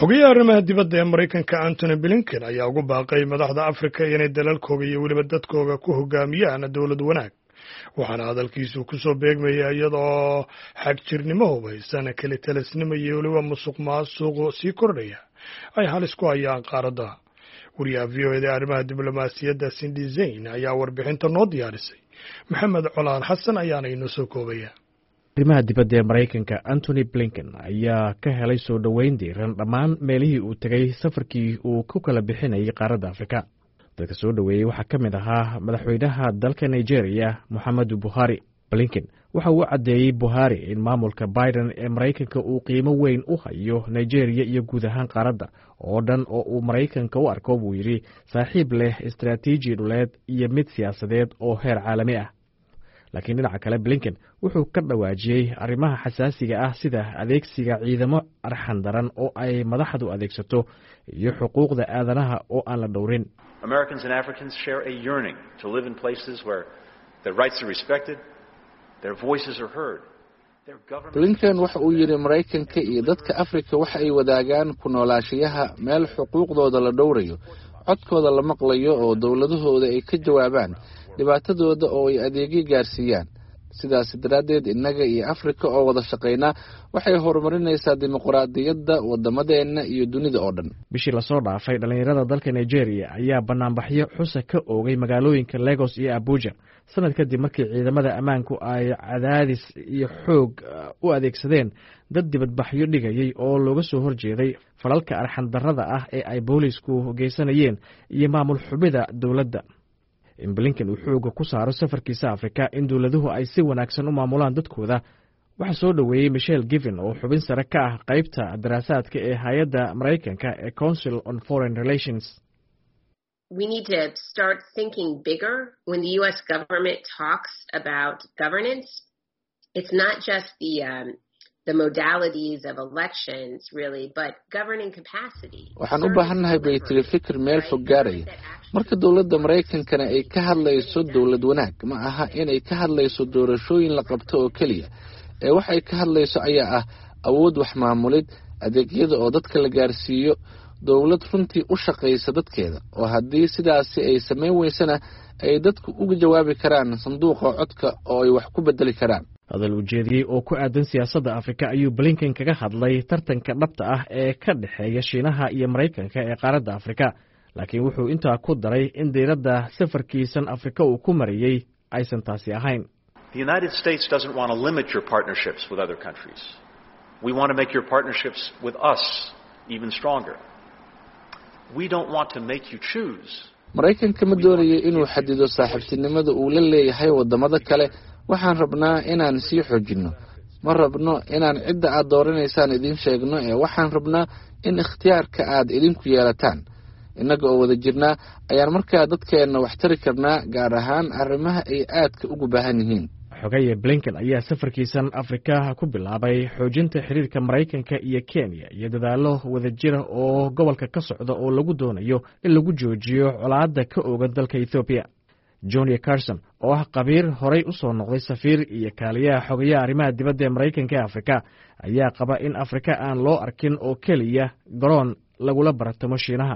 xogayaha arrimaha dibadda ee maraykanka antony blinken ayaa ugu baaqay madaxda afrika inay dalalkooga iyo weliba dadkooga ku hogaamiyaan dowlad wanaag waxaana hadalkiisu ku soo beegmaya iyadoo xagjirnimo hubaysan kelitalisnimo iyo weliba musuq maasuq sii kordhaya ay halis ku hayaan qaaradda wariyaha v o eda ee arrimaha diblomaasiyadda sindi zayn ayaa warbixinta noo diyaarisay maxamed colaan xasan ayaana inoo soo koobaya arrimaha dibadda ee maraykanka antony blinken ayaa ka helay soo dhoweyn diiran dhammaan meelihii uu tegay safarkii uu ku kala bixinayay qaaradda afrika dadka soo dhoweeyey waxaa ka mid ahaa madaxweynaha dalka nigeria moxamedu buhari blinken waxa uu caddeeyey buhari in maamulka biden ee maraykanka uu qiimo weyn u hayo nigeria iyo guud ahaan qaaradda oo dhan oo uu maraykanka u arko buu yidhi saaxiib leh istaraatiiji dhuleed iyo mid siyaasadeed oo heer caalami ah laakiin dhinaca kale blinken wuxuu ka dhawaajiyey arrimaha xasaasiga ah sida adeegsiga ciidamo arxan daran oo ay madaxdu adeegsato iyo xuquuqda aadanaha oo aan la dhowrin blinken waxa uu yidhi maraykanka iyo dadka afrika waxa ay wadaagaan ku noolaashayaha meel xuquuqdooda la dhowrayo codkooda la maqlayo oo dowladahooda ay ka jawaabaan dhibaatadooda oo ay adeegyo gaarsiiyaan sidaas daraaddeed innaga iyo afrika oo wada shaqaynaa waxay horumarinaysaa dimuqraadiyadda waddamadeenna iyo dunida oo dhan bishii lasoo dhaafay dhallinyarada dalka nigeria ayaa banaanbaxyo xusa ka oogay magaalooyinka legos iyo abuja sanad kadib markii ciidamada ammaanku ay cadaadis iyo xoog u adeegsadeen dad dibadbaxyo dhigayay oo looga soo horjeeday falalka arxandarrada ah ee ay boolisku geysanayeen iyo maamul xubida dowladda in blinken uu xooga ku saaro safarkiisa afrika in dowladuhu ay si wanaagsan u maamulaan dadkooda waxaa soo dhoweeyey michel given oo xubin sare ka ah qaybta daraasaadka ee hay-adda maraykanka ee council on foreign relations we need to start thinking bigger when the U.S. government talks about governance. It's not just the um, the modalities of elections, really, but governing capacity. waxaan u baahannahay bay tiri fikir meel fog gaaraya marka dowladda maraykankana ay ka hadlayso dowlad wanaag ma aha inay ka hadlayso doorashooyin la qabto oo keliya ee waxay ka hadlayso ayaa ah awood wax maamulid adeegyada oo dadka la gaarsiiyo dowlad runtii u shaqaysa dadkeeda oo haddii sidaasi ay samayn weysana ay dadku uga jawaabi karaan sanduuqa codka oo ay wax ku bedeli karaan hadal ujeediyey oo ku aadan siyaasadda afrika ayuu blinken kaga hadlay tartanka dhabta ah ee ka dhexeeya shiinaha iyo maraykanka ee qaaradda afrika laakiin wuxuu intaa ku daray in diiradda safarkiisan afrika uu ku mariyey aysan taasi ahayn maraykanka ma doonayo inuu xadido saaxiibtinimada uu la leeyahay waddamada kale waxaan rabnaa inaan sii xoojinno ma rabno inaan cidda aad dooranaysaan idiin sheegno ee waxaan rabnaa in ikhtiyaarka aad idinku yeelataan innaga oo wada jirnaa ayaan markaa dadkeenna wax tari karnaa gaar ahaan arrimaha ay aadka ugu baahan yihiin xogaye blinken ayaa safarkiisan afrika ku bilaabay xoojinta xiriirka maraykanka iyo kenya iyo dadaallo wadajira oo gobolka ka socda oo lagu doonayo in lagu joojiyo colaadda ka oogan dalka ethoobiya johnia carson oo ah qabiir horay u soo noqday safiir iyo kaaliyaha xogayaha arrimaha dibadda ee maraykanka ee afrika ayaa qaba in afrika aan loo arkin oo keliya garoon lagula baratamo shiinaha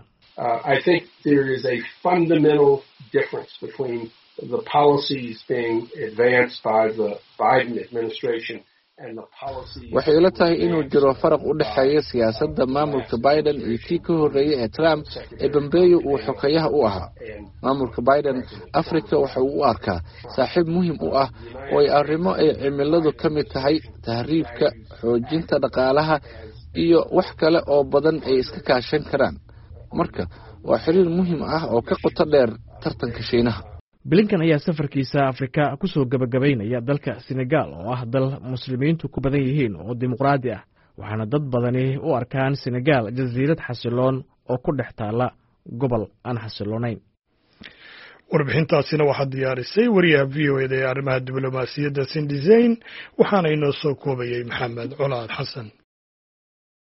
waxay ila tahay inuu jiro faraq u dhexeeya siyaasadda maamulka biden iyo kii ka horreeyey ee trump ee bambeeyo uu xogeyaha u ahaa maamulka biden afrika waxa uu u arkaa saaxiib muhiim u ah oo ay arrimo ay cimiladu ka mid tahay tahriibka xoojinta dhaqaalaha iyo wax kale oo badan ay iska kaashan karaan marka waa xiriir muhiim ah oo ka qoto dheer tartanka shiinaha blinken ayaa safarkiisa afrika ku soo gebagabaynaya dalka senegal oo ah dal muslimiintu ku badan yihiin oo dimuqraadi ah waxaana dad badani u arkaan senegal jasiirad xasiloon oo ku dhex taalla gobol aan xasiloonayn warbixintaasina waxaa diyaarisay wariyaha v o eda ee arrimaha diblomaasiyadda sindizayn waxaana inoo soo koobayey maxamed colaad xasan